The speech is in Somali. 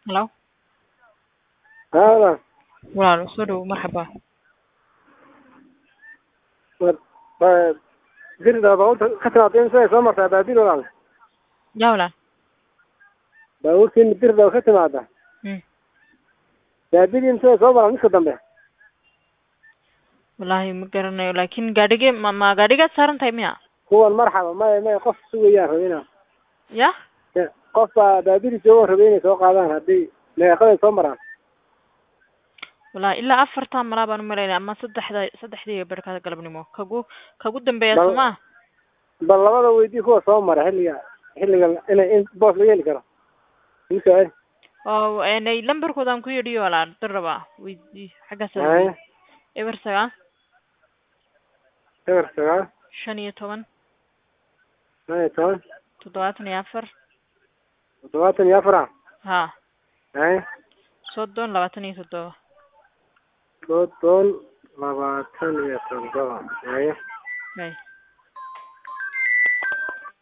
Hello. Haa Walaal soo dhawow marxaba. dirida baabuurta ka timaadeen siday soo martaa baadil walaal Yaa walaal. baabuurtiin dirida ka timaada Hmm. baadilin siday soo maraan midka dambe Wallaahi ma garanayo laakiin gaadhige ma ma gaadhigaad saaran tahay miya? kuwan marxaba maya maya qof sugayaan rabina Ya? qof baa baadili joogan rabay inay soo qaadaan haddii meeqaday soo maraan Wallaahi ilaa afartaa malaa baan u malaynaya ama saddexda saddexdii barkada galabnimo kagu kagu dambeeya Bal- sooma bal labada weydii kuwa soo mara xilliga xilliga inay in boos laga heli karo isu oo enay lambarkoodaan ku yidhiyo walaal dir rabaa weydii xaggaas haya eber sagaal eber sagaal shan iyo toban shan iyo toban toddobaatan iyo afar toddobaatan iyo afar ha haya soddon labaatan iyo toddoba soddon labaatan iyo toddoba haya Hay.